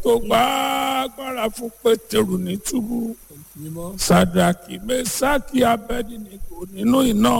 tó gba agbára fún pétérù ní túbú mímọ́. sàdàkì mẹsàkì abẹdìnìkò nínú iná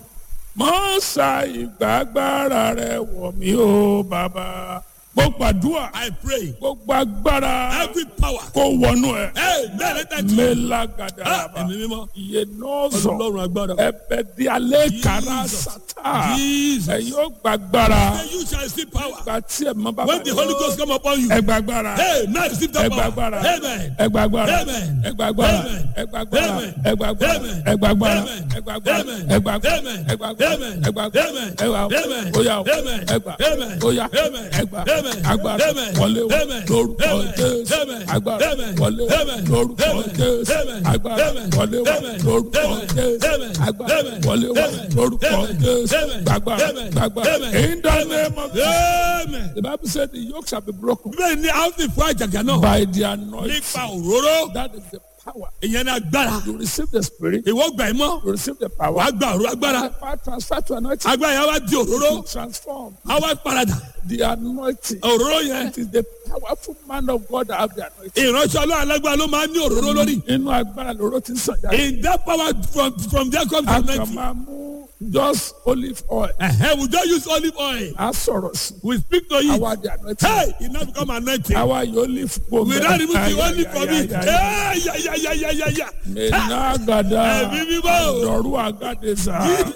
mọ́sá ìgbàgbára rẹ wọ̀ mí o bàbá gbogbo àdúrà I pray gbogbo agbára every power. kó wọnú ẹ Hey, man, let that mélagàdà Ah, bàbá ẹ̀mí mímọ́. iye nọ́ọ̀sọ̀ Ọlọ́run agbára. ẹbẹ di alẹ́ kara Jesus. sátá Jesus. ẹ̀yin ó gbàgbára Then you shall receive power. gba tí ẹ mọ bàbá When the Holy Ghost come upon you. ẹ gbàgbára Hey, now receive that ẹ power. gbàgbára Amen. ẹ gbàgbára Amen. ẹ gbàgbára Amen. ẹ gbàgbára Amen. ẹ gbàgbára Amen. ẹ gbàgbára Amen. ẹ gbàgbára Amen. ẹ gbàgbára Amen. ẹ gbàgbára Amen. ẹ gbàgbára Amen. ẹ wà Amen. óyá o Amen. ẹ gbà Amen. óyá Amen. ẹ gbà Amen. agbára Amen. wọlé o Amen. lórúkọ Amen. Jésù Amen. agbára Amen. wọlé o Amen. lórúkọ Amen. Jésù Amen. agbára Amen. wọlé o Amen. lórúkọ Amen. Jésù Amen. agbára Amen. wọlé o Amen. lórúkọ Amen. Jésù Amen. gbàgbára Amen. gbàgbára Amen. in the name of Jesus. Amen. The Bible said the yoke shall be broken Bẹ́ẹ̀ ni a ó sì fún àjàgà náà. by the anointing. Nípa òróró. That is the power. Ìyẹn ni agbára. You receive the spirit, Ìwọ gbà ẹ́ mọ́. you receive the power. Wàá gba òróró agbára. The power transfer to anointing. Agbára yẹn wá di òróró. To transform A wá paradà. the anointing. Òróró yẹn. It is the powerful man of God that have the anointing. Ìránṣẹ́ ọlọ́run alágbára ló máa ń ní òróró lórí. Inú agbára lóró ti ń sàn jáde. In that power from from there comes the A kàn anointing. máa mú just olive oil. Ẹ̀hẹ́ we don't use olive oil. A sọ̀rọ̀ sí. We speak to you. Àwa the anointing. Hey, it now become anointing. Àwa yóò olive po We mẹ́. don't remove the Ay, olive ay, from ay, it. ay, ay. Hey, yeah, yeah, yeah, yeah, yeah, yeah. Mena gada. Ẹ̀mí mímọ́. Dọ̀rú agadeza.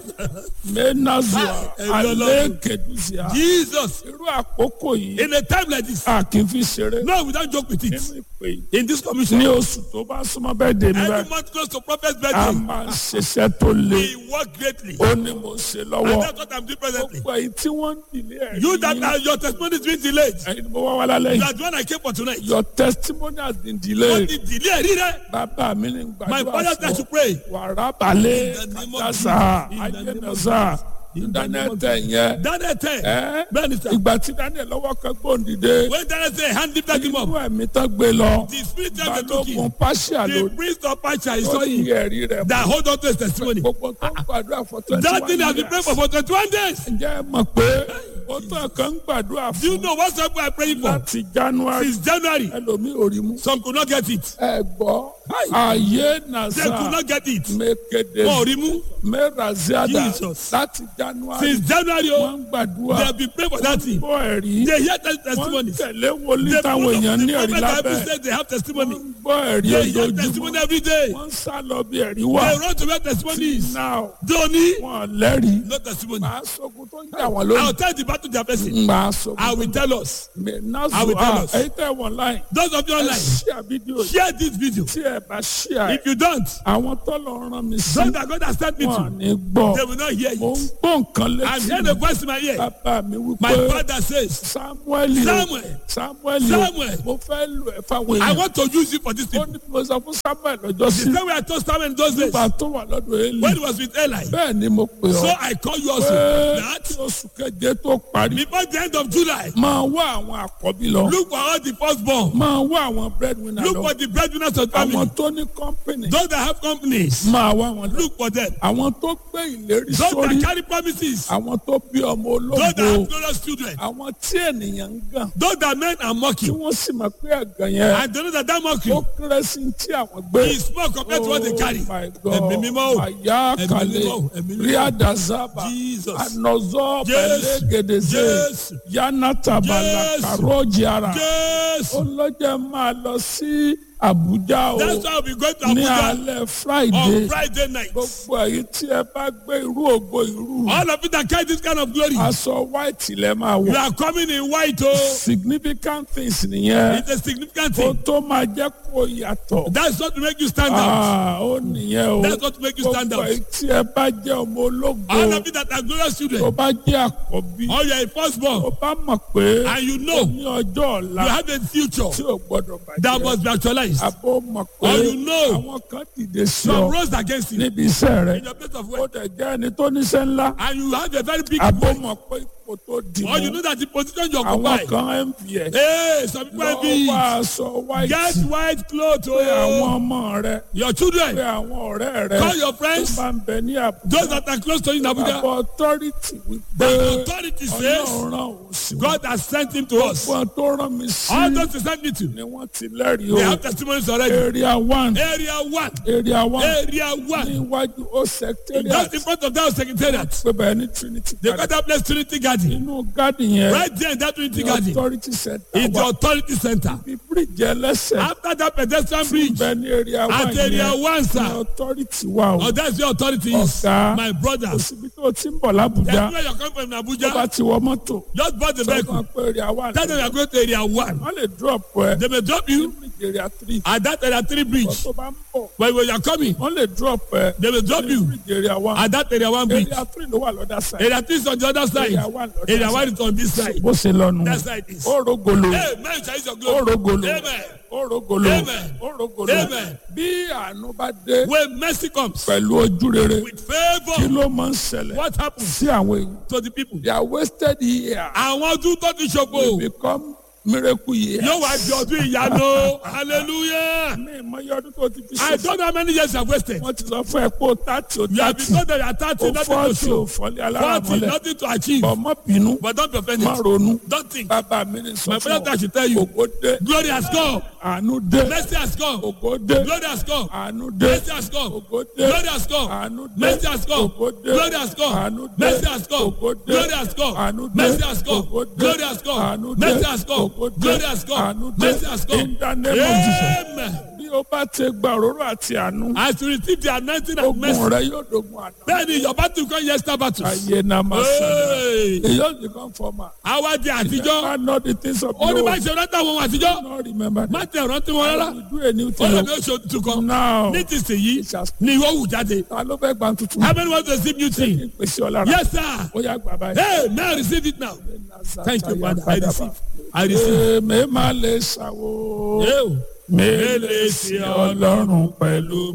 Mena zua. Ẹ̀mí Ọlọ́run. Alẹ́ keduzia. Jesus, Irú àkókò yìí. in a time like this, A kì í fi ṣeré. no, we don't joke with it. Nínú ìpè yìí. In this commission, Ní oṣù tó bá súnmọ́ bẹ́ẹ̀ dé mi every báyìí. month close to prophet's A birthday, máa ń ṣiṣẹ́ tó le. we work greatly. Ó ní mo ṣe And lọ́wọ́. that's what I'm doing presently. Gbogbo èyí tí wọ́n ń dìlé ẹ̀rí. You that are, your testimony is being delayed. Ẹyin ni mo wá wá lálẹ́ You yìí. are the one I came for tonight. Your testimony has been What delayed. the delay rí rẹ? Bàbá mi ní My gbàdúrà father said to pray. Wàrà balẹ̀ In the name of Àjàsà Jesus. In the name of Ayénàsà In the name of Daniel tẹ̀ yẹn. Daniel tell. Ẹ́ Bẹ́ẹ̀ni sir. ìgbà tí Daniel lọ́wọ́ kan gbòǹdìde. When Daniel say hand lift him Inú up, ẹ̀mí tán gbé lọ. the spirit tell the took Balógun him. Pàṣẹ The ló priest of Pacha is tó saw ní him. ẹ̀rí rẹ̀. That hold on to his testimony. Gbogbo tó ń gbàdúrà fún twenty That thing one has been praying for for twenty-one days. Ǹjẹ́ ẹ mọ̀ pé ó tán kan ń gbàdúrà Do you fún know what some people are praying for? láti January Since January, ẹlòmíì ò rí mú. some could not get it. Ẹ gbọ́ ayé They nàṣà could not get it. mẹ́kẹ́dẹ́ Wọ́n ò rí mú. mẹ́ràzíàdà Jesus. láti January Since January, wọ́n oh, ń they gbàdúrà have been praying for that thing. bọ́ ẹ̀rí They hear that wọ́n ń testimonies. tẹ̀lé wòlíì The táwọn èèyàn ní ẹ̀rí prophet Bible lábẹ́ says they have wọ́n testimony. ń gbọ́ ẹ̀rí They hear testimony ojoojúmọ́ every day. wọ́n ń sá lọ bí ẹ̀rí wà They run to where testimonies. now Doni, wọ́n lẹ́rìí no testimony. màá sọkún tó ń jà wọ́n I'll lónìí tell the battle they are facing. màá sọkún I tó will ń tell us. jà I náà will tell us. ẹ̀yin tẹ̀ wọ́n láì Those of you ẹ online, ṣíà fídíò yìí share this video. tí ẹ bá ṣíà ẹ̀ If you don't, àwọn tọ́lọ̀ rán mi sí those that God has sent me wọn to, ní gbọ́ they will not hear mo ń it. gbọ́ nǹkan I'm létí hearing a voice in my ear. bàbá mi My wípé father says, samuel Samuel, samuel Samuel, mo fẹ́ lò ẹ́ fáwọn I èèyàn want to use you for this ó people. ní mo sọ fún samuel lọ́jọ́ The sí same way I told Samuel in those days nígbà tó wà lọ́dọ̀ eli when he was with Eli. bẹ́ẹ̀ ni mo pè So ọ́ I call you also pé that kí oṣù keje tó parí before the end of July, máa wá àwọn àkọ́bí lọ look for all the firstborn. máa wá àwọn breadwinner Look lọ for the breadwinners of the àwọn family. tó ní company Those that have companies, máa wá wọn lọ look for them. àwọn tó gbé ìlérí Those sórí that carry promises, àwọn tó bí ọmọ those that ológo have glorious children, àwọn tí ènìyàn ń gàn those that men are tí mocking, wọ́n sì mọ̀ pé ẹ̀gàn yẹn and they know that that ó mockery kéré sí tí àwọn gbé. is small compared to what they carry. Oh my God. Ẹ̀mí mímọ́ o. Àyà Ẹ̀mí kalẹ̀ mímọ́ o. Ẹ̀mí mímọ́ o. ríàdàzábà Jesus. ànọ̀zọ́ Yes. pẹ̀lẹ́ gèdèzé Yes. yánnátàbàlà Yes. kàrọ́ọ̀jì ara Yes. ọlọ́jẹ́ máa lọ sí Àbújá o That's why we'll be going to ní Abuja alẹ́ Friday on Friday night. gbogbo èyí tí ẹ bá gbé irú ògo irú All of you that carry this kind of glory, aṣọ white lẹ máa you wọ̀ are coming in white. Oh, significant things nìyẹn it's a significant ó thing. tó máa jẹ́ kó yàtọ̀. That's what to make you stand out. Ah, ó nìyẹn o. That's what to make you stand Gbogbo out. èyí tí ẹ bá jẹ́ ọmọ ológo, All of you that are glorious tó children, bá jẹ́ àkọ́bí, or you are a firstborn, tó bá mọ̀ pé and you know ní ọjọ́ you ọ̀la have a future tí ò gbọ́dọ̀ that bàjẹ́. must be actualized. Àbó mọ̀ pé Or you know àwọn kan dìde sí some ọ rose against you níbi iṣẹ́ rẹ̀. in your place of Ó work, dẹ̀ jẹ́ ẹni tó níṣẹ́ ńlá. and you have a very big Àbó voice. mọ̀ pé kó tó dì Or you mú know that the position you àwọn occupy. kan mps Hey, some people lọ envy. wá aṣọ white Get white clothes. pé àwọn Oh. ọmọ rẹ Your pé children. àwọn ọ̀rẹ́ rẹ Call your tó friends. bá ń bẹ ní Those àbújá that are close to you in Abuja. àbọ̀ authority wípé The authority says ọlọ́run rán òun sí wọn. God has sent him to us. wọn tó rán mi sí All those he sent me to. ni wọ́n ti lẹ́rìí They o have testimonies already. area one Area one. area one Area one. níwájú ó secretariat Just in front of that secretariat. pé bẹ́ẹ̀ ní trinity They garden got that place Trinity Garden. inú garden yẹn Right there in that Trinity ní Garden. authority center It's the wà authority center. bí bíríìjì ẹlẹ́sẹ̀ After that pedestrian bridge. bẹ́ẹ̀ ní area one At area yẹn one, ní sir. authority wà o Oh, that's your authority is. Ọ̀gá. My brother. kò síbi tó ti ń bọ̀ lábújá Everywhere you come from in tó bá Abuja. ti wọ mọ́tò Just bought the sọ fún vehicle. wa pé area one Tell them you are going to area one. wọ́n lè drop ẹ They may drop you bíríìjì area three at that area three bridge. tó bá ń bọ̀ But when you are coming, wọ́n lè drop ẹ they will drop you bíríìjì area one at that area one bridge. area three ló wà lọ́dà side Area three is on the other side. Area one lọ́dà Area side. one is on this side. bó ṣe lọ́nu That side is. ó rogolo Hey, man, shall use your ó glory. rogolo Amen. ó rogolo Amen. ó rogolo Amen. bí àánú bá dé When mercy comes pẹ̀lú ojú rere with kí favor, ló máa ń ṣẹlẹ̀ what happens sí àwọn èèyàn to the people? they are wasted here Àwọn ọdún tó ti ṣòfò become miracle years. yóò wá di ọdún ìyanu. Hallelujah. mi ìmọ̀ye ọdún tó ti fi I ṣe don't know how many years you have wasted. wọ́n ti sọ fún ẹ pé o tààtì o You have tààtì been told that you are o thirty, nothing to fọ́ọ̀tì o show. fọ́lẹ́ Forty, aláràmọ́lẹ̀ nothing to achieve. bọ̀ mọ́ bínú But don't be offended. má ronú Don't think. bàbá mi ní sọ My fún brother ọ should tell you. ògo dé Glory has come. àánú dé Mercy has come. ògo dé Glory has come. àánú dé Mercy has come. ògo dé Glory has come. àánú dé Mercy has come. ògo dé Glory has come. àánú dé Mercy has come. ògo dé Glory has come. àánú dé Mercy has come. ògo dé Glory has come. àánú dé Mercy has come. ògo dé Glory has come. àánú dé Mercy has come. in the name of Jesus Amen. bí o bá ti gba òróró àti àánú As you receive the anointing and ogun mercy, rẹ yóò dogun àná bẹ́ẹ̀ni your battle come yesterday battles. ayé náà máa sọ̀rọ̀ Hey. èyí ò ní kàn fọ́ọ̀mà Àwa di àtijọ́. never know the things of Ó ní the bá old ṣe rántí àwọn ohun àtijọ́. not remember Má them tẹ̀ rántí wọn rárá. we do a new Ó thing lè ní oṣù tuntun kan. now Ní ti sèyí it has ni ìwọ wù jáde. ta ló fẹ́ gba tuntun How many want to receive new thing? pèsè ọ̀lára Yes sir. ó yá gbà báyìí. Hey, now receive it now. Thank you, Father. I receive. I receive. èmi máa lè ṣàwò Yóò. mélèé sí ọlọ́run pẹ̀lú.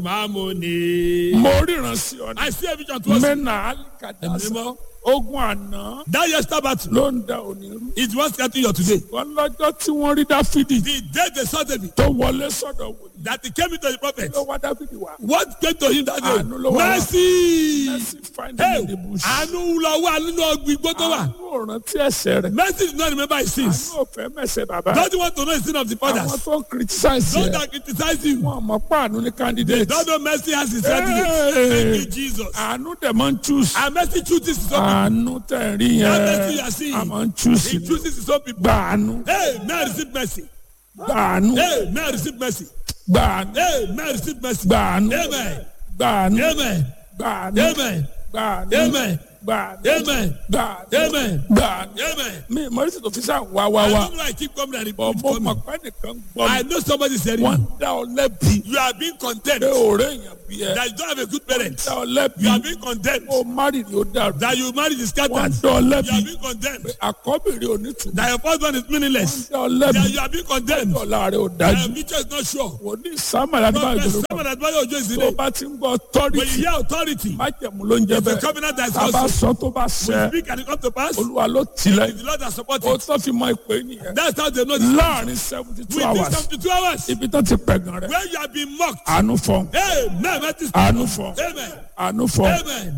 Mamoni. mo ríran sí ọ ní I see a vision towards you. mẹ́nà alikadasa Mímọ́. ogun àná That yesterday battle ló ń da òní rú. is what's getting you today. wọ́n lọ́jọ́ tí wọ́n rí dáfídì The day they saw David tó wọlé sọ́dọ̀ wòlíì that he came into the prophet. ló wá dáfídì wá. What came to him that day? Àánú ló wá wá. Mercy. mercy find him Hey, in the bush. àánú lọ wá nínú ọgbìn gbọ́dọ̀ wà. àánú ò rántí ẹ̀ṣẹ̀ rẹ̀. Mercy did not remember his sins. àánú ò fẹ́ mẹ̀sẹ̀ bàbá. Don't you want to know the sin of the àwọn fathers? tó ń criticize Those yẹ that criticize you. wọn mọ̀ pé àánú ní They candidate. don't know mercy has his Hey. certificate. Thank you, Jesus. àánú dẹ̀ máa ń choose. And mercy chooses his own àánú tẹ̀ ń rí That mercy you yẹn are seeing. a máa ń choose He ni. chooses his own people. gba àánú Hey, may I receive mercy. gba àánú Hey, may I receive mercy. gba àánú Hey, may I receive mercy. gba àánú Amen. gba àánú Amen. gba àánú Amen. gba àánú Amen. gba àánú Amen. gba àánú Amen. gba àánú. Amen. mi mọ̀rísì tó fi sáà wá wá I wá don't know I keep coming and bọ̀ repeat mo mọ̀ coming. pé nìkan gbọ́ I mi know somebody is hearing wọ́n you. dá ọ lẹ́bi You are being condemned. pé òré èèyàn bí ẹ That you don't have a good parent. dá ọ lẹ́bi You are being condemned. ó márì ni ó dàrú That you married is wọ́n scattered. dá ọ You lẹ́bi are being condemned. àkọ́bìnrin onítùmọ̀ That your first one is meaningless. dá ọ lẹ́bi That you are being condemned. ọ̀la rẹ̀ ò That dájú your future is not sure. wòlíì sámàlà nígbà Prophet ìgbòho Samuel Adébáyọ̀ Ojo is the tó name. bá ti ń gbọ́ When authority you hear authority, májẹ̀mú ló ń jẹ́ the bẹ́ẹ̀ covenant that is tá a bá also sọ tó bá ṣẹ speak and it come to pass. olúwa ló tilẹ̀ The Lord has supported. ó tó fi mọ ìpè nìyẹn That's how they know the láàrin seventy two Within hours 72 hours, ibi tó ti pẹ̀gàn rẹ̀ where you have been mocked. àánú fọ́n Amen. That is àánú fọ́n Amen. àánú fọ́n Amen.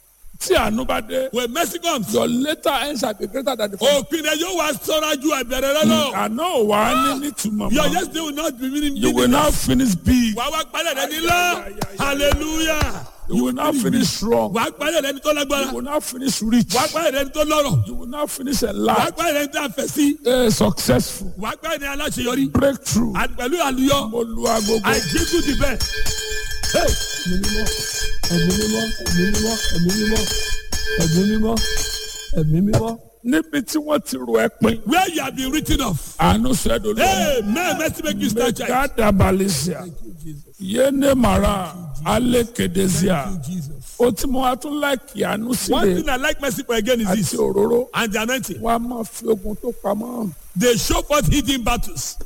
tí àánú bá dé When mercy comes, your later ends shall be greater than the first. òpin rẹ̀ yóò wá sọ́ra ju àbẹ̀rẹ̀ rẹ lọ. àná ò wá ní nítumọ̀ Your mọ́ yesterday will not be meaning you will now finish big Wà á wá parí rẹ̀ ní ńlá. Hallelujah. you will now finish strong Wà á parí rẹ̀ ní tó you lágbára. will now finish rich Wà á parí rẹ̀ ní tó lọ́rọ̀. you will now finish Wà á enlarged parí rẹ̀ ní tó àfẹ́ sí. eh, successful Wà á parí rẹ̀ ní aláṣeyọrí. breakthrough Àti pẹ̀lú àlùyọ. mo lu agogo. I give you the best. Hey. ẹ̀mí mímọ́ ẹ̀mí mímọ́ ẹ̀mí mímọ́ ẹ̀mí mímọ́ ẹ̀mí mímọ́ ẹ̀mí mímọ́. níbi tí wọ́n ti ro ẹpin Where you have been written off. àánú sẹ́dọ̀ lọ. Hey, man, mercy make you stand child. gada balisia yéene mara ale kedezia o tí mo wá tún láìkì àánú One sílẹ̀ thing I like mercy for again is àti this. òróró And the anointing. wọ́n á máa fi ogun tó pamọ́ They show forth hidden battles.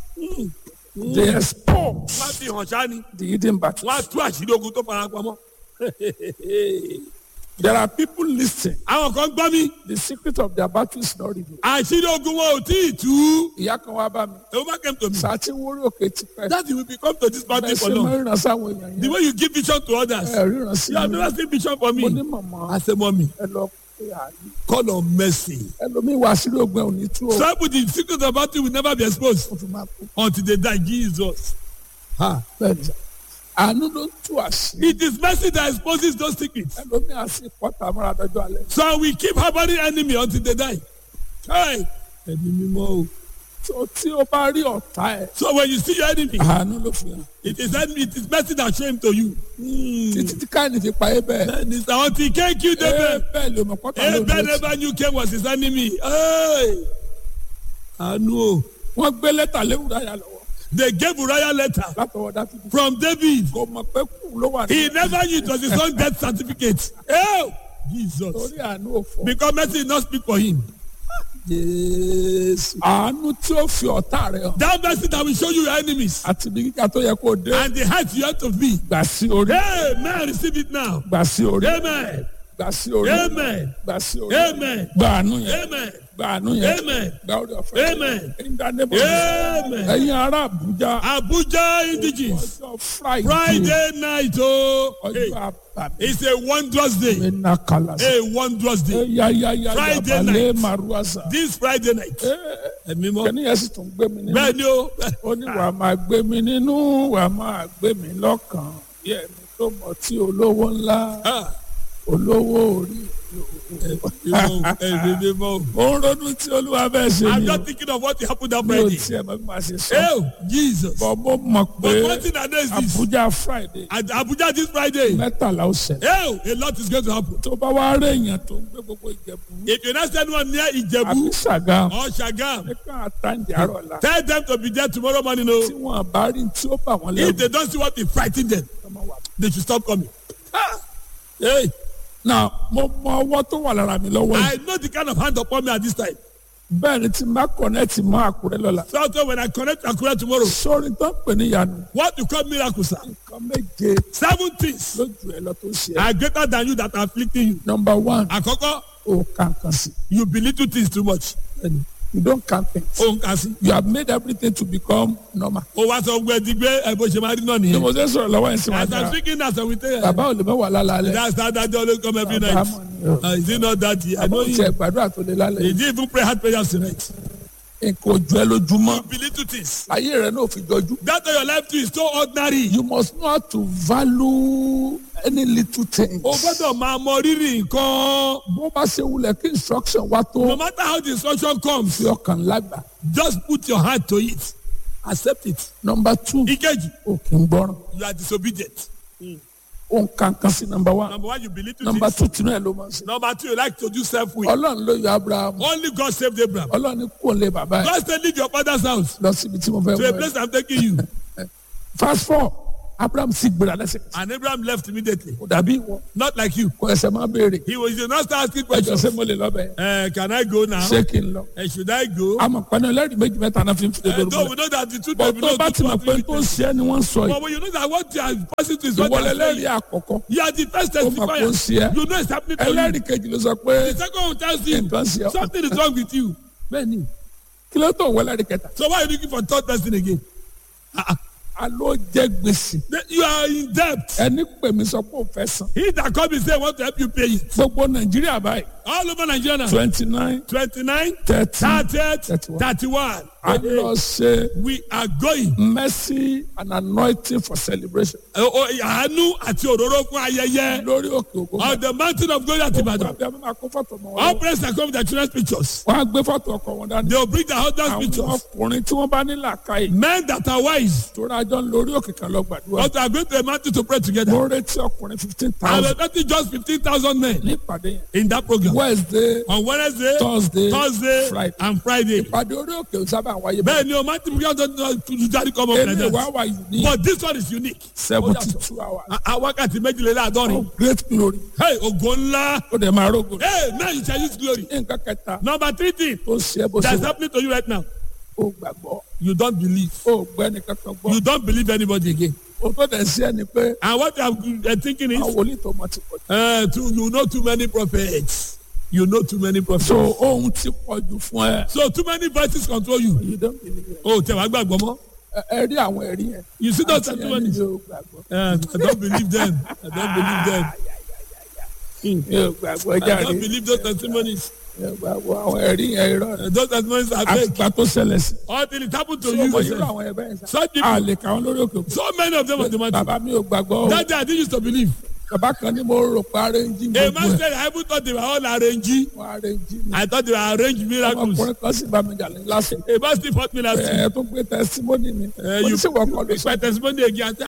they expose Wọ́n á fi hàn ṣáá ni. the hidden battle Wọ́n á tú àṣírí ogun tó fara pamọ́. There are people listening. àwọn kan gbọ́ mi The secret of their battle is not revealed. àṣírí ogun wọn ò tí ì tú. Ìyá kan wá bá mi. ewu bá came to me. Sàtí wórí òkè ti pẹ́. that will become to this mountain Bẹ́ẹ̀ for ṣe máa long. ń ríran sáwọn èèyàn the yẹn. way you give vision to others. Ẹ ríran sí you have mi. never seen vision for Mo ní me. màmá I say mommy ẹ lọ pé àlè. call on mercy. Ẹlòmíì wá sílé ogun ẹ̀ ò ní tú o. some people the secret of battle will never be exposed Mo fi máa kú. until they die Jesus. Ha. Bẹ́ẹ̀ni sà. Àánú ló ń tú àṣírí. it is mercy that exposes those secrets. Ẹlòmíì á sì pọ́tà mọ́ra dọ́jọ́ alẹ́. so we keep harboring enemy until they die. Hey. ẹni mímọ́ o. Tó tí o bá rí ọ̀tá ẹ̀. so when you see your enemy. Àánú ló fi hàn. it is enemy it is mercy that show him to you. Títí tí káyìn fi pa é bẹ́ẹ̀. and it's until he can't kill them. Ẹ bẹ́ẹ̀ ló mọ̀ pọ́tà ló Abel lọ sí. never knew Cain was his enemy. Hey! Àánú o. Wọ́n gbé lẹ́tà léwúrọ̀ àyà lọ́wọ́. They gave Uriah letter Látọwọ́ Dáfídì. from David. Kò mọ̀ pé kù ló wà He ní. never knew it was his own death certificate. Oh! Jesus. Torí àánú òfò. Because mercy did not speak for him. Yes. Àánú tí ó fi ọ̀tá rẹ̀ hàn. That mercy that will show you your enemies Àti ibi gíga tó yẹ kó o dé. and the height you have to be. Gbà sí orí. Amen. Receive it now. Gbà sí orí. Amen. Gbà sí orí. Amen. Gbà sí orí. Amen. Gbà àánú yẹn. Amen. Gbà àánú yẹn. Amen. Gbà orí ọ̀fẹ́. Amen. In the name of Jesus. Amen. Ẹ̀yin ará Àbújá. Abuja indigenous. Ọjọ́ Friday. Friday night, oh, hey, Ọjọ́ àbàmì. it's a wondrous day. Mena kalasa. A wondrous day. Ya ya ya ya Friday balẹ̀ night. maruasa. This Friday night. Ẹ̀mí mọ́. Kẹ́ni yẹn sì tún gbé mi nínú. Bẹ́ẹ̀ ni o. Ó ní wàá máa gbé mi nínú, wàá máa gbé mi lọ́kàn. Bí ẹni tó mọ̀ tí olówó ńlá, Ah, olówó orí. Ẹ̀mí mọ́. Mo ń ronú tí olúwa bẹ́ẹ̀ ṣe I'm ni o. just thinking of what happened that Mi ò Friday. tiẹ̀ mọ̀ bí màá ṣe sọ. Oh, Jesus. Bọ̀ mo mọ̀ But one pé thing I know is this. Abuja Friday At Abuja this Friday. mẹ́tàlá ó ṣẹlẹ̀. Oh, a lot is going to happen. Tó bá wá rí èèyàn tó ń gbé gbogbo Ìjẹ̀bú. If you not anyone near Àbí Ijebu Ṣàgámù. or Shagam, Ẹ kàn àtàǹdì àárọ̀ la. tell them to be there tomorrow morning. Tí Oh, wọ́n bá rí tí ó bà wọ́n if lẹ́rù. they don't see what will frighten them, ọmọ wa. they should stop coming. Ah, Hey, Now mo mọ ọwọ́ tó wà lára mi lọ́wọ́ yìí. I know the kind of hand upon me at this time. Bẹ́ẹ̀ ni tí n bá kọ̀nẹ́ẹ̀tì mọ́ Àkúrẹ́ lọ́la. So also when I connect to Akura tomorrow, Sórí tó ń pè ní ìyanu. what you call miracle, sir? Nǹkan méje Seven things lójú ẹ lọ tó ṣe. are greater than you that are afflicting you. Number one, Àkọ́kọ́, o kàn kan sí. you belittle things too much. You don't count things. O ń kà sí. You have made everything to become normal. O wá sọ gbẹ di gbé ẹ bó ṣe máa rí náà Ní nìyẹn. mo ṣe sọ̀rọ̀ lọ́wọ́ yẹn sí wọn As I'm dára. speaking as I will tell you. Bàbá ò lè mẹ́wàá lálẹ́. That's how that day always come every night. Abrahamu ni o. Uh, is it not that? I Àbọ̀ know ò you. tiẹ̀ gbàdúrà tó lé lálẹ́. He didn't even pray hard prayers tonight. Nǹkan ojú ẹ lójúmọ́. Belittle things. Ayé rẹ̀ náà ò fi jọjú. That way your life too is so ordinary. You must know how to value any little thing. O gbọ́dọ̀ máa mọ rírì nǹkan. Bó bá ṣe wulẹ̀ kí instruction wá tó No matter how the instruction comes, fi ọkàn lágbà. just put your heart to it. Accept it. Number two, Ìkejì, o kì í gbọ́ràn. you are disobedient. O ń kan kan sí number one. Number one, you belittle Number things. two, tinú ẹ̀ ló máa ń ṣe. Number two, you like to do self-will. Ọlọ́run ló yọ Abraham. Only God saved Abraham. Ọlọ́run ní kò lè bàbá ẹ̀ God said, leave your father's house lọ síbi tí mo fẹ́ to a mú ẹ. place I'm taking you. Fast four, Abraham sì gbéra lẹ́sẹ̀. And Abraham left immediately. Kò dàbí ìwọ. Not like you. Kò ẹsẹ̀ máa béèrè. He was he did not start asking Ẹjọ́ questions. ṣé mo lè lọ bẹ̀? Uh, can I go now? Ṣé kí n lọ? Uh, should I go? Àmọ̀ pẹ̀lú ẹlẹ́rìí méjì mẹ́ta náà fi ń fi Uh, dodo though rúbọ. we know that the truth Bọ̀ may be tó known bá to ti mọ̀ pé tó ń witness. ṣe ẹ́ ni wọ́n ń sọ yìí. But when you know that what you are passing to is what Ìwọ they are lẹ́lẹ́rìí saying, àkọ́kọ́. you are the first Ó mọ̀ pé ó ń ṣe testifier. ẹ́. You know it's happening to you. Ẹlẹ́rìí kejì ló sọ pé The second one tells you nǹkan ṣe ọ́. something is wrong with you. Bẹ́ẹ̀ni, kí ló tó wọ ẹlẹ́rìí kẹta? So why are you looking for third person again? Àló jẹ́ gbèsè. Then You are in debt. Ẹni pè mí sọ pé ó fẹ́ san. He that come and say want to help you pay it. Gbogbo Nàìjíríà báyìí All over Nigeria now. twenty nine Twenty-nine, thirty thirty, Thirty-one. thirty-one. a lọ ṣe We are going. mercy and anointing for celebration Ẹ- o- Àánú àti òróró fún ayẹyẹ. lórí òkè òkú. On the mountain of glory at Ibadan. Àbí àbí máa kó fọ́tò mọ́ wọn. All lọ́wọ́. praise are come with their children's pictures. Wọ́n á gbé fọ́tò ọkọ wọn dání. They will bring their husband's Àwọn pictures. ọkùnrin tí wọ́n bá ní làákàyè Men that are wise. tó rájọ́ ń lórí òkè kan lọ gbàdúrà. But are going to a mountain to pray together. Mo retí ọkùnrin fifteen And thousand we're getting just fifteen thousand men ní ìpàdé yẹn. in that program. Wednesday On Wednesday, Thursday Thursday, Friday. and Friday. ìpàdé orí òkè ò sábà wáyé bẹ́ẹ̀. Bẹ́ẹ̀ ni o máa ti fi ọjọ́ tó jáde kọ́ ọmọ Èmi president. wá wà yìí ní But this one is unique. seventy two hours. A- a- Wákàtí méjìléláàádọ́rin. Oh, great glory. Hey, ògo ńlá. Ó dẹ̀ máa rógò. Hey, now you shall use glory. Nǹkan kẹta Number three thing tó ṣe é bó ṣe that's wà. happening to you right now. Ó gbàgbọ́. You don't believe. Ó gbẹ́ nìkan kan gbọ́. You don't believe anybody again. o tó dẹ̀ sí ẹni pé And what I'm uh, thinking àwọn is, wòlíì tó mọ ti pọ̀ jù. uh, too, you know too many prophets. You know too many prophets. so ohun ti pọ̀ jù fún ẹ. So too many voices control you. you don't believe it. Oh, tẹ wàá gbàgbọ́ mọ́. ẹ ẹ rí àwọn ẹ̀rí yẹn. You see those Àti ẹni testimonies? mi ò gbàgbọ́. Uh, I don't believe them. I don't believe them. mi ò gbàgbọ́ I jáde. don't believe those testimonies. mi ò gbàgbọ́ àwọn ẹ̀rí yẹn irọ́ ni. Uh, those testimonies are fake. àtìgbà tó ṣẹlẹ̀ sí. All things it happened to so you. mo yírò yourself. àwọn ẹ̀bẹ̀ yẹn sá. Such a people, lè kà wọ́n lórí òkè òkú. so many of them are the bàbá mi ò gbàgbọ́ o. That day I didn't used to believe. bàbá kan ní mo rò pé arẹ́njì A gbogbo man ẹ̀. said I even thought they were all arranged. wọ́n arẹ́njì ni. I thought they were arranged miracles. ọmọkùnrin kan sì bá mi jà ní lásìkò. A man still fought me last week. ẹ tó gbé tẹsímọ́nì mi. Uh, mo you ní sèwọ́ kọ́ ló sọ. my testimony again.